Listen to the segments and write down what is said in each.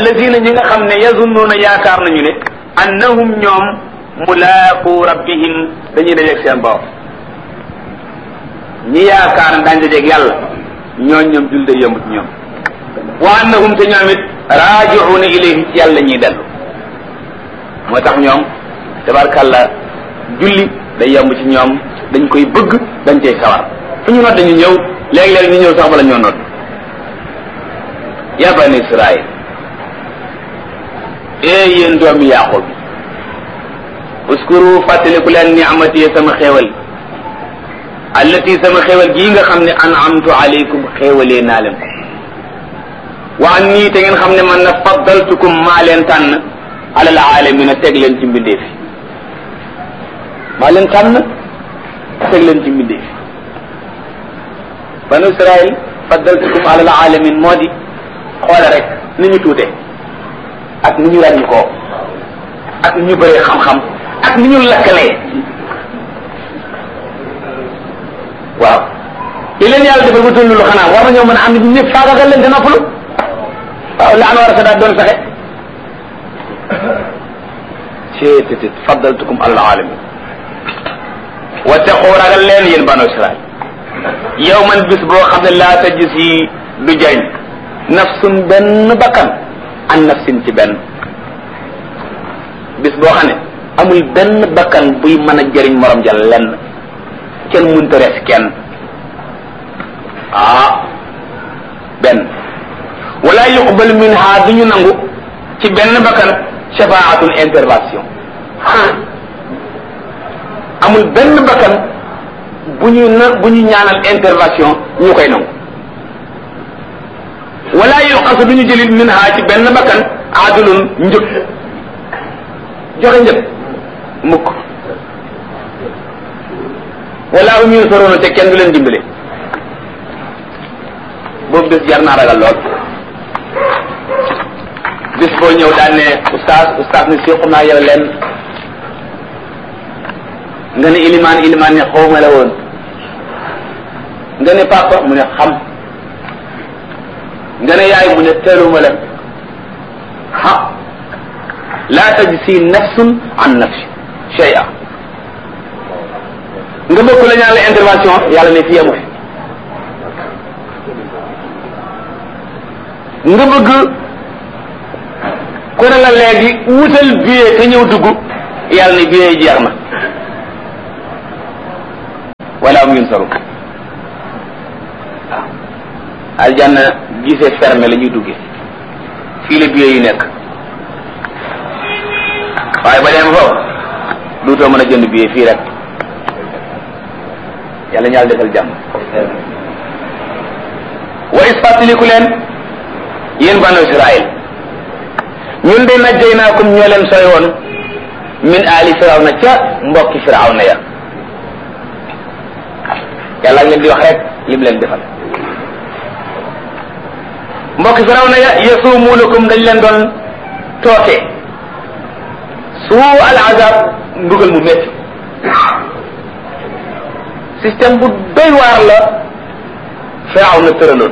allazina ñi nga xam ne yazunnuuna yaakaar nañu ne annahum ñoom mulaaqu rabbihim dañuy dajeeg seen borom ñi yaakaar ne daañu dajeeg yàlla ñooñ ñoom jul day yomb ci ñoom wa annahum te ñoom it raaji'uuna ilayhi ci yàlla ñuy dellu moo tax ñoom tabarkàlla julli day yomb ci ñoom dañ koy bëgg dañ cay sawar fu ñu nodd ñu ñëw léeg-léeg ñu ñëw sax bala ñoo nodd ya bani israil ee yéen doomi yaqub uskuru fàttaliku leen ni'mati sama xéewal allati sama xéewal gii nga xam ne an'amtu alaykum xéewalee naa leen ko wa an nii te ngeen xam ne man na faddaltukum maa leen tànn alal aalamina teg leen ci mbindeef yi maa leen tànn teg leen ci mbindeef yi banu israil faddaltukum alal alamin moo di xoole rek ni ñu tuute ak ni ñu ràññ koo ak ni ñu bëree xam-xam ak ni ñu lakkalee waaw li leen yàlla defal ba tollu lu xanaa war nañoo mën a am nit ñëpp faagagal leen te noppalu waaw la an war a sa daat doon saxe ceetétit faddaltukum alal alamin wattaqu ragal leen yéen banu israil yow man bis boo xam ne laa tajis yi du jariñ nafsun benn bakkan an nafsin ci benn bis boo xam ne amul benn bakkan buy mën a jëriñ morom ja lenn kenn mënta res kenn ah benn wala yuqbal minha du ñu nangu ci benn bakkan shafaatun intervention amul benn bakkan bu ñu na bu ñu ñaanal intervention ñu koy nangu wala yuqasu du ñu jëlit minha ci benn bakkan adulun njëg joxe njëg mukk wala hum yunsaruna te kenn du leen dimbale boobu bés jar naa ragal lool bis boo ñëw daan ne oustaz oustaz ne siqu naa yow leen nga ne ilimaan ilimaan ne xawma la woon nga ne papa mu ne xam nga ne yaay mu ne teeluma la ha la tajzi nafsun an nafsi shay'a nga bëgg la ñaan la intervention yàlla ne fi amu fi nga bëgg ku ne la léegi wutal billet te ñëw dugg yàlla ne billet yi jeex na wala am yun saru waaw aljanna gisee fermé la ñuy duggee fii la billet yi nekk waaye ba dem foofu duutoo mën a jënd billet fii rek yàlla ñaal defal jàmm wa is fàttaliku leen yéen banu israil ñun de najjaynaakum ñoo leen sooy woon min aali firawna ca mbokki firawna ya yàlla ak leen di wax rek lim leen defal mbokki firawna ya yasumuunakum dañ leen doon tooke suu al azab mbugal mu métti système bu doy waar la firawna tëraloon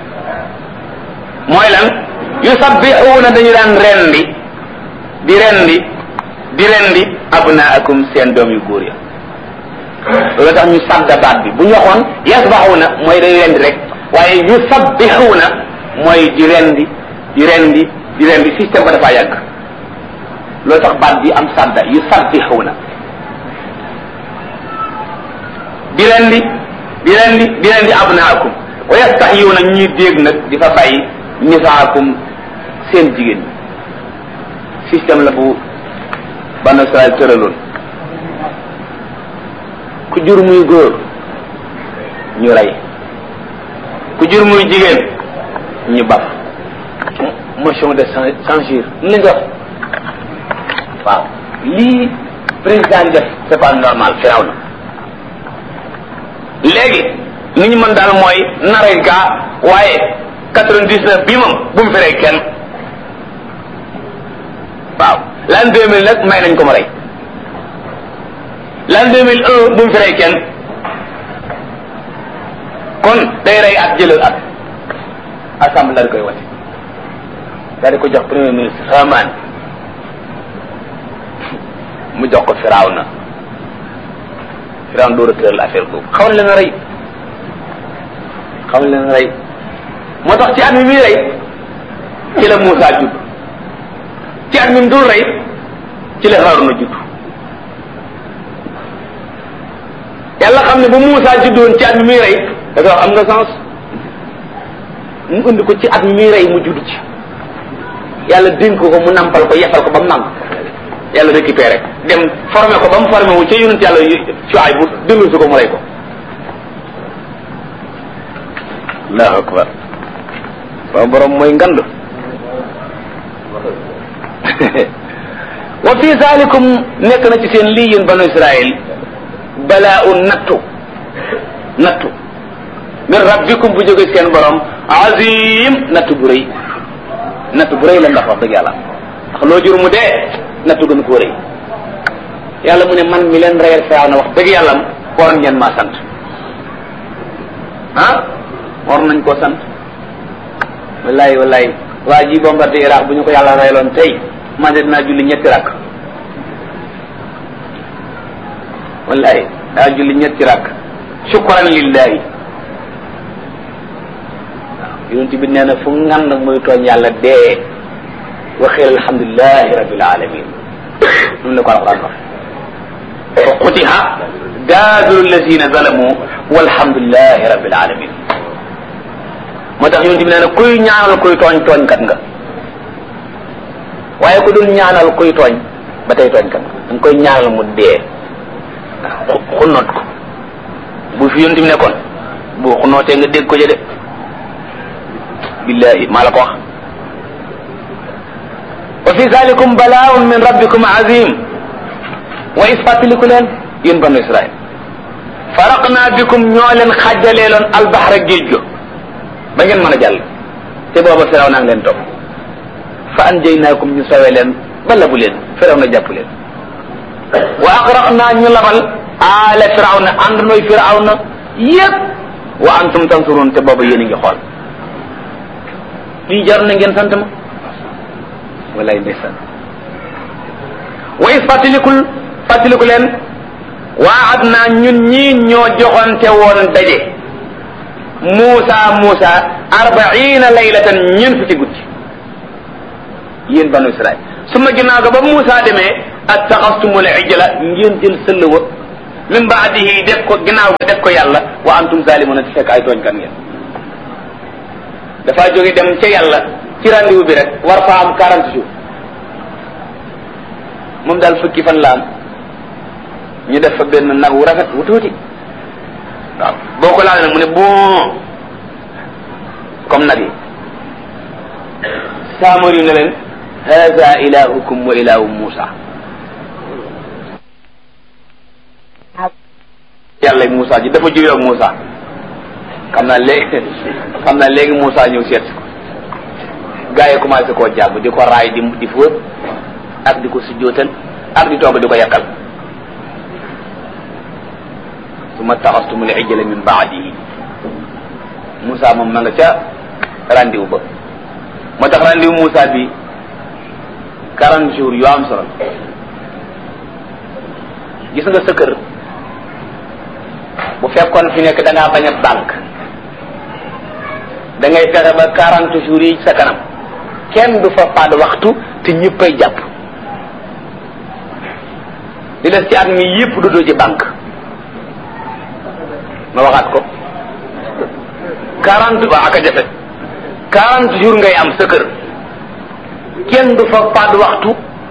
mooy lan yusabbixuuna dañu daan rendi di rendi di rendi abnaakum seen doom yu góor ya loolu tax ñu sadda baat bi bu ñu waxoon yasbaxuuna mooy day rendi rek waaye yusabbixuuna mooy di rendi di rendi di rendi système ba dafa yàgg loolu tax baat bi am sadda yusabbixuuna di rendi di rendi di rendi abnaakum wa yastaxyuuna ñuy dégg nag di fa bàyyi nisaakum seen jigéen ñi système la bu banu Israel tëraloon ku jur muy góor ñu rey ku jur muy jigéen ñu baf motion de censure ni lañ wax waaw lii président def c'est pas normal firaw na léegi ni ñu mën daal mooy nare gaa waaye quatre-vingt-dix-neuf bii moom bu mu fi rey kenn waaw l'an deux mille nag may nañ ko ma rey l'an deux mille un bu mu fi rey kenn kon day rey at jëlal at assemblée la koy wate daal di ko jox premier ministre Haman mu jox ko Firawna Firawna door a tëral affaire boobu xaw na leen rey xaw na leen rey moo tax ci at mi muy rey ci la Moussa judd ci at mi mu dul rey ci la Haaruna judd yàlla xam ne bu Moussa juddoon ci at mi muy rey da nga wax am nga sens mu indi ko ci at mi muy rey mu judd ci yàlla dénk ko mu nampal ko yefal ko ba mu nàmp yàlla récupéré dem formé ko ba mu formé wu ca yonent yàlla Shuayb bu dellu si ko mu rey ko allahu akbar sama borom mooy ngand wa fi zalikum nekk na ci seen lii yéen banu Israël balaa un nattu nattu min rabbikum bu jóge seen borom azim nattu bu rëy nattu bu rëy la ndax wax dëgg yàlla ndax loo jur mu dee nattu gën koo rëy yàlla mu ne man mi leen reyal faaw na wax dëgg yàlla war ngeen maa sant ah war nañ koo sant wallahi wallahi waa ji bombardé Iraq bu ñu ko yàlla reyloon tey man de dinaa julli ñetti rakk wallahi daa julli ñetti rakk shukran lillahi waaw yonent bi nee na fu ngan nag muy tooñ yàlla dee waxeel alhamdulilahi rabbil alamin noonu la ko alquran wax fa qutiha daabiru allazina zalamu walhamdulilahi rabbil alamin moo tax yonent bi nee na kuy ñaanal kuy tooñ tooñkat nga waaye ku dul ñaanal kuy tooñ ba tey tooñkat nga da nga koy ñaanal mu dee xunnoot ko bu fi yonent bi nekkoon bu xunnootee nga dégg ko jëde billahi maa la ko wax wa fi zalikum balaaun min rabbikum azim wa is fàttaliku leen yéen banu israil faraqna bikum ñoo leen xàjjaleeloon albaxra géej go ba ngeen mën a jàll te booba firaw naa ngi leen topp fa anjaynaakum ñu sawe leen ba labu leen firaw na jàpp leen wa agraqna ñu labal aala firaw na ànd nooy firaw na yépp wa antum tansurun te booba yéen a ngi xool lii jar na ngeen sant ma walay ndeysaan wa is fàttalikul fàttaliku leen waad naa ñun ñii ñoo joxante woon daje Muusa Muusa arbaina laylatan ñeent fukki guddi yéen banu Israil su ma ginnaaw ga ba Muusa demee attaxastumul ijla ngeen jël sëll wa min baadihi def ko ginnaaw ga def ko yàlla wa antum zalimuna ci fekk ay tooñkat ngeen dafa jóge dem ca yàlla ci rendez-vous bi rek war fa am quarante jours moom daal fukki fan la am ñu def fa benn nag wu rafet wu tuuti waaw boo ko laal nag mu ne bon comme nag yi saamar yu ne leen hada ilahukum wa ilahu Musa yàlla Musa ji dafa jóge ak Musa xam naa léegi xam naa léegi Musa ñëw seet ko gaa yi commencé koo jàpp di ko raay di di fóot ak di ko sujjootal ak di togg di ko yàkkal suma taxastumul ijla min baadihi Moussa moom ma nga ca randiw ba moo tax randiw Moussa bi quarante jours yu am solo gis nga sa kër bu fekkoon fi nekk da ngaa bañ a banque da ngay fexe ba quarante jours yi sa kanam kenn du fa paad waxtu te ñëppay jàpp li des ci at mi yëpp du doo ci banque ma waxaat ko quarante ba ak a jafe quarante jours ngay am sa kër kenn du fa paad waxtu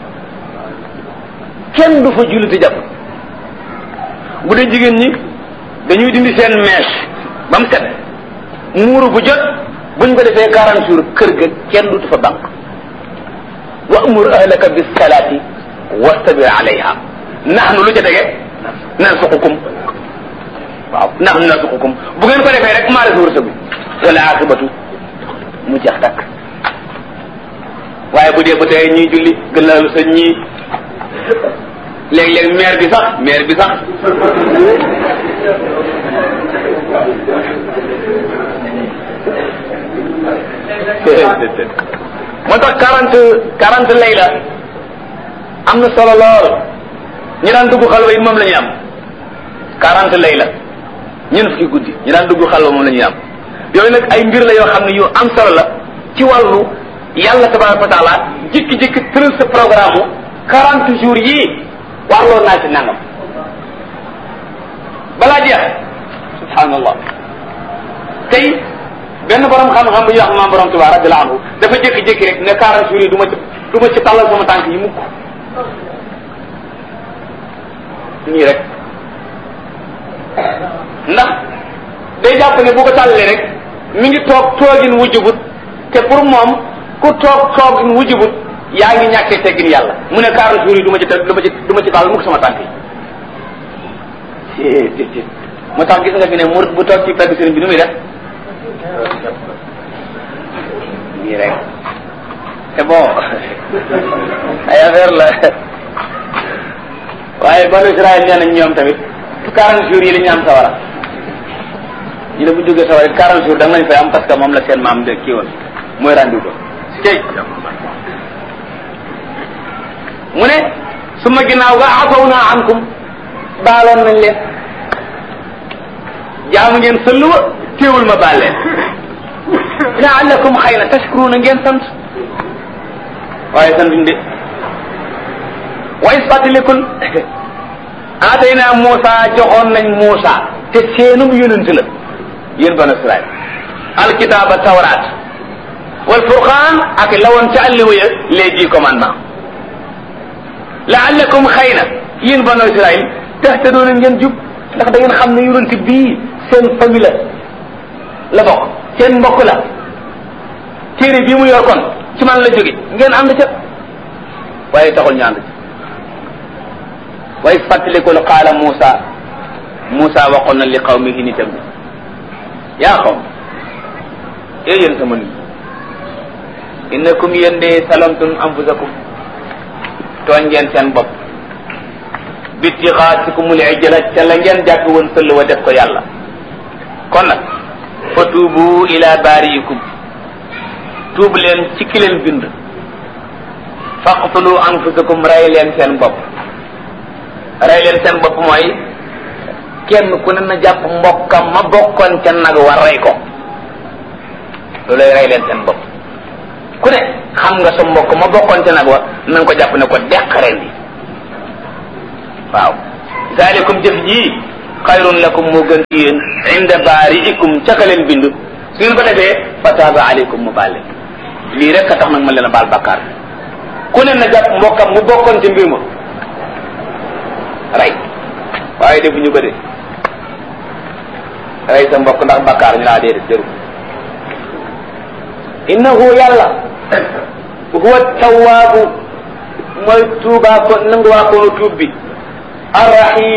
kenn du fa julliti jàpp bu dee jigéen ñi dañuy dindi seen mèche ba mu set muuru bu jot buñ ko defee quarante jours kër ga kenn du fa banque wa amur ahlaka bis salaati wastabir alayha nahnu lu ca tege narsuqukum waaw nahnu narsuqukum bu ngeen ko defee rek maa la wërsëgu wala akibatu mu jeex takk waaye bu dee ba tey ñuy julli gën laalu sa ñii léeg-léeg maire bi sax maire bi sax moo moo tax quarante quarante layla am na solo lool ñi daan dugg xalwa yi moom la ñuy am quarante layla ñeent fukki guddi ñi daan dugg xalwa moom la ñuy am yooyu nag ay mbir la yoo xam ne yu am solo la ci wàllu yàlla tabaraka wa taala jikki-jikki tëral sa programme quarante jours yii warloo naa ci nangam balaa jeex subhanallah tey benn borom xam-xam bu ñuy wax maam borom Tuubaa radiyallahu anhu dafa jékki-jékki rek ne quarante jours yi du ma ci du ma ci tàllal sama tànk yi mukk nii rek ndax day jàpp ne bu ko tàllalee rek mi ngi toog toogin wujjubut te pour moom ku toog toogin wujjubut yaa ngi ñàkkee teggin yàlla mu ne quarante jours yi du ma ci du ma ci du ma ci tàllal mukk sama tànk yi moo tax gis nga fi ne murid bu toog ci pegg sëriñ bi nu muy def nii rek c'est bon ay affaire la waaye banu Israël nee nañ ñoom tamit quarante jours yi la ñu am sawara ñu ne bu ñu jógee sawara quarante jours da nga lañ fay am parce que moom la seen maam de kii woon mooy rendu ko cey mu ne su ma ginnaaw ga afaw naa ankum baaloon nañ leen jaamu ngeen sëlluwa téewul ma baal leen laallakum xëy na tashkuruna ngeen sant waaye santuñ de wa is fàttalikul aatayna Muusa joxoon nañ Muusa te seenum yonent la yéen banu Israël alkitaaba tawraat wal furqaan ak lawoon ca àlliwa ya les dix commandements laallakum xëy na yéen banu Israël tahtadoona ngeen jub ndax da ngeen xam ne yonent bii seen famille la la bokk seen mbokk la téere bii mu yor kon ci man la jóge ngeen ànd ca waaye taxul ñu ànd ca way fàttalikul qaala Muusa Muusa waxoon na li qawmihi nitam bi yaa qawm ee yéen sama nit innakum yéen de salamtum anfusakum tooñ ngeen seen bopp bitixaatikumul ijla ca la ngeen jàpp woon sëll wa def ko yàlla kon nag fa tuubu ila baariikum tuub leen ci ki leen bind faqtulu anfusakum rey leen seen bopp rey leen seen bopp mooy kenn ku ne na jàpp mbokkam ma bokkoon ca nag war rey ko loolay rey leen seen bopp ku ne xam nga sa mbokk ma bokkoon ca nag wa na nga ko jàpp ne ko deq ren di waaw zalikum jëf jii xayrun lakum moo gën ci yéen inda baariikum ca ka leen bind su ngeen ko defee fa taaba aleykum mu baal leen lii rek a tax nag man leen a baal bakkaar ku ne na jàpp mbokkam mu bokkoon ci mbir ma rey waaye defuñu ko de rey sa mbokk ndax bakkaar ñu laa déedéet jëru innahu yàlla huwa tawaabu mooy tuubaa ko nanguwaa koonu tuub bi arrahim